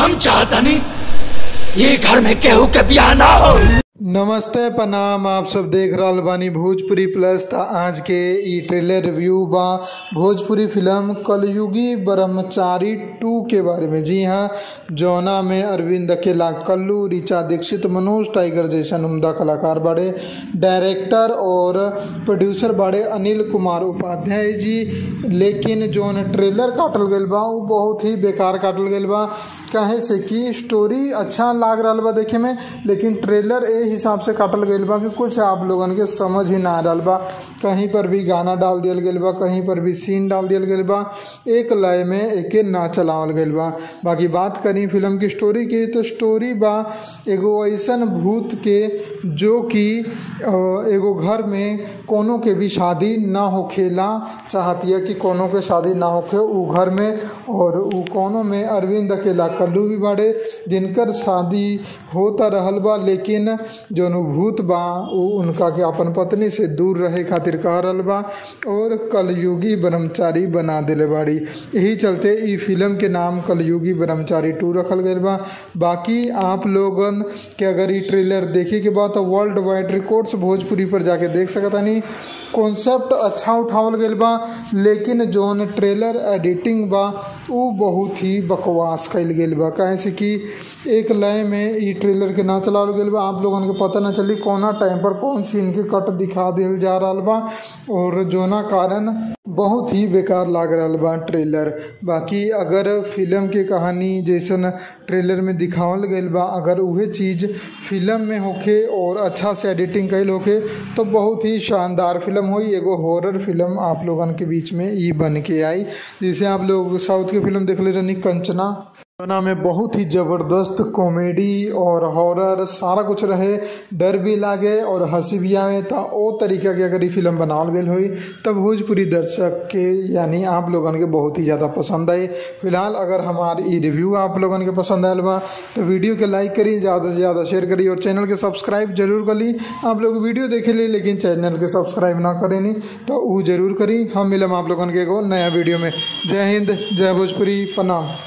हम चाहता नहीं ये घर में केहू के बियाह ना हो नमस्ते प्रणाम आप सब देख रहल बानी भोजपुरी प्लस त आज के ई ट्रेलर रिव्यू बा भोजपुरी फिल्म कलयुगी ब्रह्मचारी टू के बारे में जी हाँ जौना में अरविंद अकेला कल्लू ऋचा दीक्षित मनोज टाइगर जैसन उम्दा कलाकार बाड़े डायरेक्टर और प्रोड्यूसर बाड़े अनिल कुमार उपाध्याय जी लेकिन जौन ट्रेलर काटल गईल बा उ बहुत ही बेकार काटल गईल बा काहे से कि स्टोरी अच्छा लाग रहा बा देखे में लेकिन ट्रेलर ए हिसाब से काटल गईल बा कि कुछ आप लोगन के समझ ही ना आ रहल बा कहीं पर भी गाना डाल दियल गईल बा कहीं पर भी सीन डाल दियल गईल बा एक लय में एके ना चलावल गईल बा बाकी बात करी फिल्म की स्टोरी की तो स्टोरी बा एगो ऐसन भूत के जो कि अ, एगो घर में कोनो के भी शादी ना होखेला चाहतिया कि कोनो के शादी ना होखे उ घर में और उ कोनो में अरविंद अकेला कल्लू भी बाड़े जिनकर शादी होता रहल बा लेकिन जौन उ भूत बा उ उनका के अपन पत्नी से दूर रहे खातिर कह रहल बा और कलयुगी ब्रह्मचारी बना दिले बाड़ी यही चलते ई फिल्म के नाम कलयुगी ब्रह्मचारी टू रखल गईल बा बाकी आप लोगन के अगर ई ट्रेलर देखे के बाद तो वर्ल्ड वाइड रिकॉर्ड्स भोजपुरी पर जाके देख सकतानी कॉन्सेप्ट अच्छा उठावल गईल बा लेकिन जौन ट्रेलर एडिटिंग बा उ बहुत ही बकवास कईल गईल बा काहे से कि एक लय में ई ट्रेलर के ना चलावल गईल बा आप लोगन के पता ना चली कौना टाइम पर कौन सीन के कट दिखा दिल जा रहल बा और जोना कारण बहुत ही बेकार लाग रहल बा ट्रेलर बाकी अगर फिल्म के कहानी जैसन ट्रेलर में दिखावल गईल बा अगर उहे चीज़ फिल्म में होखे और अच्छा से एडिटिंग कईल होखे तो बहुत ही शानदार फिल्म होई एगो हॉरर फिल्म आप लोगन के बीच में ई बन के आई जैसे आप लोग साउथ की फिल्म देखले रहनी कंचना गाना में बहुत ही ज़बरदस्त कॉमेडी और हॉरर सारा कुछ रहे डर भी लागे और हंसी भी आवे तो ओ तरीका के अगर ये फिल्म बनावल गई हुई तब भोजपुरी दर्शक के यानी आप लोगन के बहुत ही ज़्यादा पसंद आई फिलहाल अगर हमार ई रिव्यू आप लोगन के पसंद आयल बा तो वीडियो के लाइक करी ज़्यादा से ज़्यादा शेयर करी और चैनल के सब्सक्राइब जरूर करी आप लोग वीडियो देखे ली लेकिन चैनल के सब्सक्राइब ना करेनी तो वो जरूर करी हम मिलम आप लोगन के एगो नया वीडियो में जय हिंद जय भोजपुरी प्रणाम